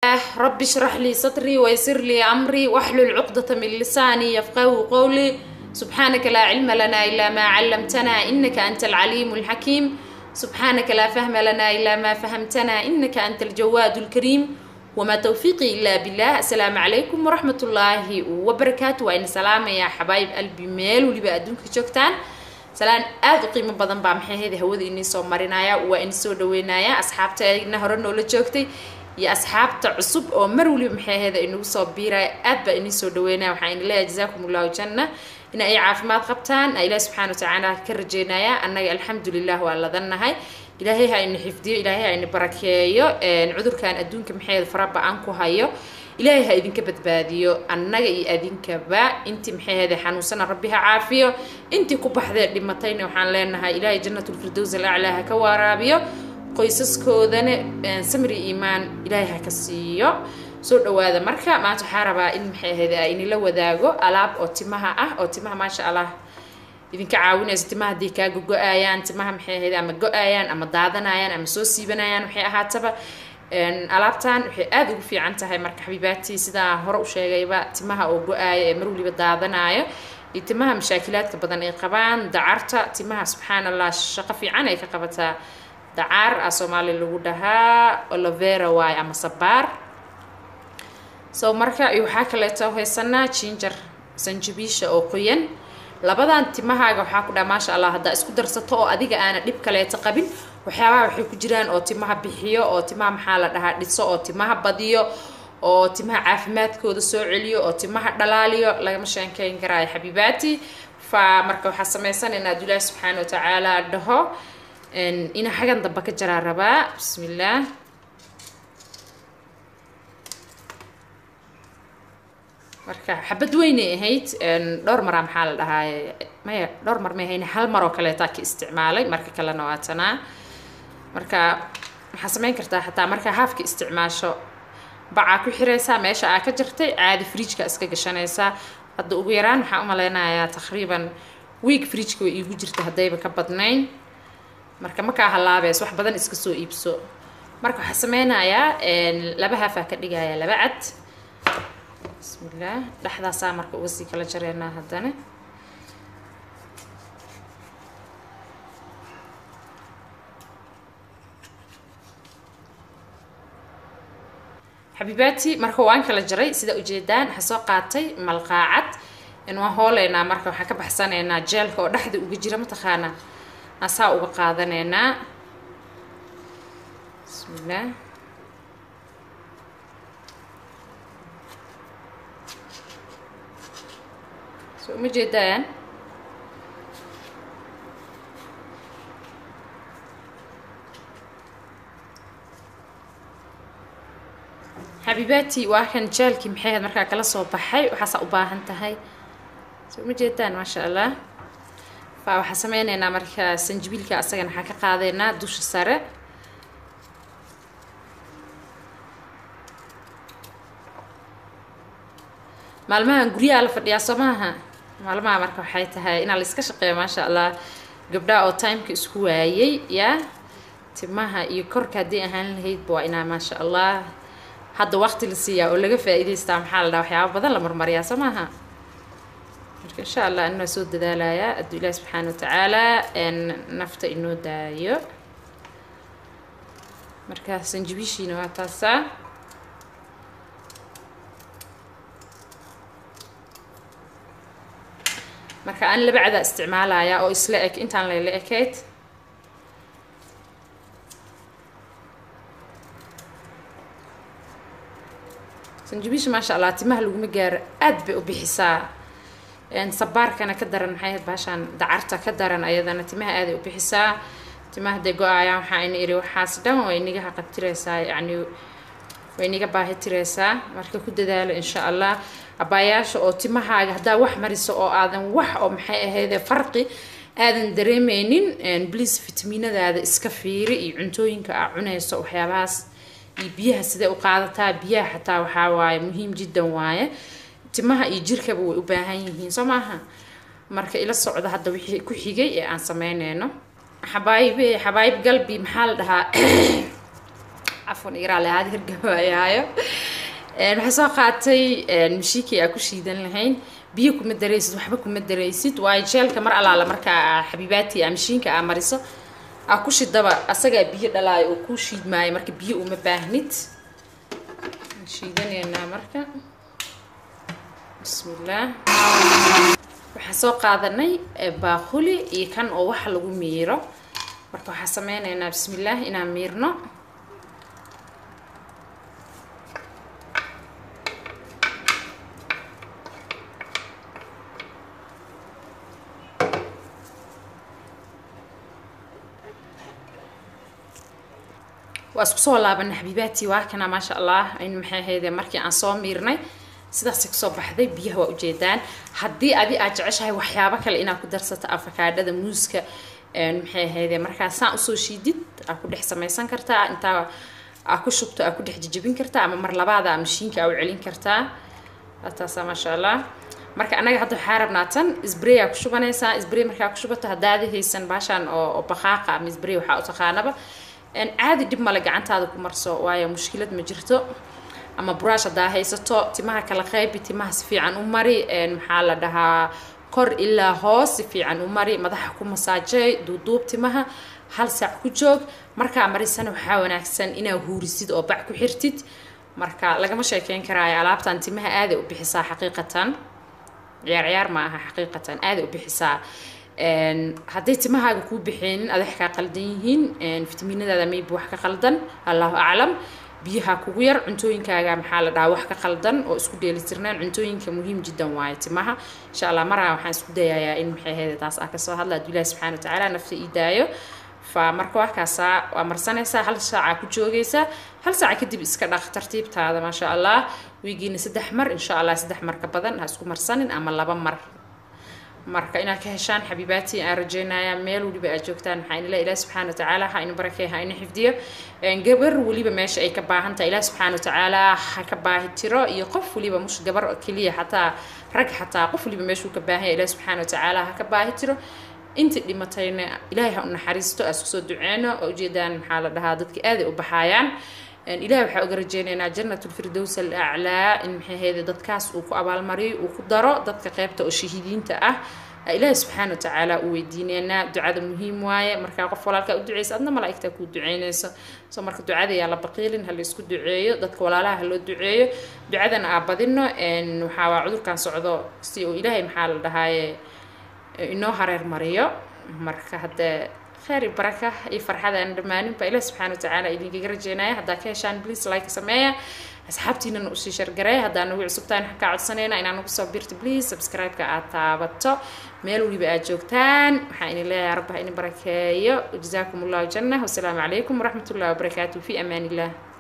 رب اشرح لي صدري ويسر لي أمري واحلل عقدة من لساني يفقه قولي سبحانك لا علم لنا إلا ما علمتنا إنك أنت العليم الحكيم سبحانك لا فهم لنا إلا ما فهمتنا إنك أنت الجواد الكريم وما توفيقي إلا بالله السلام عليكم ورحمة الله وبركاته وإن سلام يا حبايب قلبي ميل ولي أدونك جوكتان salaan aada u qiimo badan baa maxay ahayd hawada inii soo marinaya waa ini soo dhaweynaya asxaabta ina hore noola joogtay iyo asxaabta cusub oo mar waliba maxay ahayd inagu soo biiraya aad baa inii soo dhaweynaya waxaa ini leeyahay jazaakum allahu janna in ay caafimaad qabtaan ilaah subxaana watacaala ka rajeynaya annaga alxamdulilah waa ladannahay ilaahay ha ini xifdiyo ilaahay ha ini barakeeyo cudurkan adduunka maxay ahayd fara ba-an ku hayo ilaahay ha idinka badbaadiyo annaga iyo adinkaba intii maxay ahayd xanuunsana rabbi ha caafiyo intii ku baxdee dhimatayna waxaan leenahay ilaahay jannatulfirdows alaclaa ha ka waaraabiyo qoysaskoodana samri iimaan ilaahay ha ka siiyo soo dhawaada marka maanta waxaa rabaa in maxay ahayd a inila wadaago alaab oo timaha ah oo timaha maasha allah idinka caawinayso timaha haddii kaa go-ayaan timaha maxay ahayd ama go-ayaan ama daadanayaan ama soo siibanayaan waxay ahaataba alaabtan waxay aada ugu fiican tahay marka xabiibaatii sidaa hore u sheegayba timaha oo go-aaya ee mar waliba daadanayo iyo timaha mashaakilaadka badan ay qabaan dacarta timaha subxaan allah shaqo fiican ay ka qabataa dacar a soomaali lagu dhahaa olovera waay ama sabaar so marka waxaa kaleeto haysanaa jinjar sanjabiisha oo qoyan labadan timahaaga waxaa ku dhaha maasha allah haddaa isku darsato oo adiga aana dhib kaleeto qabin waxyaabaha waxay ku jiraan oo timaha bixiyo oo timaha maxaa la dhahaa dhiso oo timaha badiyo oo timaha caafimaadkooda soo celiyo oo timaha dhalaaliyo lagama sheekeyn karaayo xabiibaati fa marka waxaa samaysanayna ad ilaahi subxaana watacaala dhaho ina xagan damba ka jaraa rabaa bismillaah marka xabad weynay ahayd dhowr maraa maxaa la dhahaaye maya dhowr mar may ahayn hal mar oo kaleetaa ka isticmaalay marka kalena waa tanaa marka waxaa samayn kartaa xataa markaa haafka isticmaasho bacaa ku xiraysaa meesha aa ka jartay caadi fridjka iska gashanaysaa hadda ugu yaraan waxaa u maleynayaa taqriiban week fridjka way iigu jirta haddayba ka badnayn marka makaa halaabeys wax badan iska soo iibso marka waxaa sameynayaa laba haafaa ka dhigayaa laba cad bismillaah dhexdaasaa marka uga sii kala jareynaa haddana xabiibaati marka waan kala jaray sida ujeedaan waxaa soo qaatay malqaacad waan hooleynaa marka waxaan ka baxsanaynaa jeelka oo dhexda uga jira mataqaana asaa uga qaadanaynaa bismillaah so uma jeedaan xabiibaati waa kan jaalkii maxay ahayd markaa kala soo baxay waxaasaa u baahan tahay so uma jeedaan maasha allah fa waxaa sameyneynaa marka sanjibiilka asagana waxaa ka qaadeynaa dusha sare maalmahan guryaha la fadhiyaa soo maaha maalmaha marka waxay tahay inaa la iska shaqeeyo maasha allah gabdhaha oo timeka isku waayey yaa timaha iyo korka haddii ahaan lahaydba waa inaa maasha allah hadda waqti la siiyaa oo laga faa-iidaystaa maxaa la dhaha waxyaaba badan la marmariyaa soo maaha marka insha allah anaa soo dadaalayaa adduu ilaahi subxaana watacaala nafta inoo daayo marka sanjibiishiina waa taasaa marka aan laba cadaa isticmaalayaa oo isla eg intaan layla ekayd sanjabiisha maasha allah timaha laguma gaaro aad bay u bixisaa sabaarkana ka daran maxay ahayd baashaan dacarta ka daran ayadana timaha aaday u bixisaa timaha hadday go-aayaan waxaa ina iri waxaas dhan way nigaha qabtiraysaa yacni way niga baahi tiraysaa marka ku dadaalo insha allah abaayaasha oo timahaaga haddaa wax mariso oo aadan wax oo maxay ahaydee farqi aadan dareemeynin bliis fitamiinadaada iska fiiri iyo cuntooyinka aa cunayso waxyaabahaas iyo biyaha sidee u qaadataa biyaha xataa waxaa waaye muhiim jiddan waaye timaha iyo jirkaba way u baahan yihiin soo maaha marka ila socda hadda wixii ku xigay ee aan sameyneyno xabaayib xabaayib galbi maxaa la dhahaa cafwan igaraale ahaad hirgabaayahaayo waxaa soo qaatay mashiikii aa ku shiidan lahayn biyo kuma daraysid waxba kuma daraysid waayo jeelka mar alaala markaa xabiibaati a mashiinka aa mariso aa ku shidaba asagaa biyo dhalaayo oo kuu shiidmaayo marka biyo uma baahnid shiidanaynaa marka bismillaah waxaan soo qaadanay baaquli iyo kan oo wax lagu miiro marka waxaan sameynaynaa bismillaah inaan miirno waa isku soo laabanay xabiibaati waa kana maasha allah aynu maxay ahayde markii aan soo miirnay sidaasay kusoo baxday biyaha waa ujeedaan haddii adi aad jeceshahay waxyaabo kale inaad ku darsato afakaadhada muuska maxay ahayde markaa saan usoo shiidid aa ku dhex samaysan kartaa intaa aa ku shubto aa ku dhex jijibin kartaa ama mar labaada aa mashiinka aa u celin kartaa taasa maasha allah marka anaga hadda waxaa rabnaa tan sbray aa ku shubanaysaa sbray markaa ku shubato haddaadi haysan baashaan oo baqaaqa ama sbray waxaa u taqaanaba caadi dhib male gacantaada ku marso waayo mushkilad ma jirto ama buraash haddaa haysato timaha kala qaybi timaha si fiican u mari maxaa la dhahaa kor ilaa hoos si fiican u mari madaxa ku masaajey duuduub timaha hal saac ku joog markaa marisana waxaa wanaagsan inaa huurisid oo bac ku xirtid marka lagama sheekeyn karaayo alaabtan timaha aaday u bixisaa xaqiiqatan ciyaar ciyaar ma aha xaqiiqatan aaday u bixisaa hadday timahaaga kuu bixeenin adex kaa qaldan yihiin fitamiinadaada maybe wax ka qaldan allahu aclam biyaha kugu yar cuntooyinkaaga maxaa la dhahaa wax ka qaldan oo isku dheelitirnaan cuntooyinka muhiim jiddan waaye timaha insha allah maraa waxaan isku dayayaa in maxay ahayda taas aa kasoo hadla hadduu ilahi subxana watacaala nafta ii daayo fa marka waxkaasaa waa marsanaysaa hal saacaa ku joogaysaa hal saaca kadib iska dhaq tartiibtaada maasha allah wiigiina saddex mar insha allah saddex mar ka badan ha isku marsanin ama laba mar marka inaad ka heshaan xabiibaati aan rajeynayaa meel weliba aad joogtaan maxaa inila ilaah subxaana watacaala ha inu barakey ha inu xifdiyo gabar weliba meesha ay ka baahan tahay ilaah subxaana watacaala ha ka baahi tiro iyo qof weliba mush gabar keliya xataa rag xataa qof weliba meeshuu ka baahan yahay ilaah subxaana watacaala ha ka baahi tiro intii dhimatayna ilaahay ha u naxariisto aad isku soo duceyno oo ujeedaan maxaa la dhahaa dadka aaday u baxaayaan ilahay waxaa uga rajeynaynaa janat lfirdows alaclaa in maxay ahayde dadkaas uu ku abaalmariyo uu ku daro dadka qeybta oo shahiidiinta ah ilaahay subxaana watacaala u weydiineynaa ducada muhiim waaye markaa qof walaalkaa u duceysa adna malaa'igtaa kuu duceynayso soo marka ducada yaa la baqiilin ha laysku duceeyo dadka walaalaha ha loo duceeyo ducadana aa badino waxaa waa cudurkan socdo si uu ilaahay maxaa la dhahaaye inoo hareer mariyo marka haddee خير بركة أي فرحة أنا دمانين بإله سبحانه وتعالى إذن كجرا جينا هدا كيشان بليس لايك سمايا أصحابتي إنه نقصي شرقري هدا نوع سبتان حكا عد سنينا إن أنا نقصي بيرت بليس سبسكرايب كأتابتو ميلو لي بقى جوكتان حين الله يا رب إني بركة وجزاكم الله الجنة والسلام عليكم ورحمة الله وبركاته في أمان الله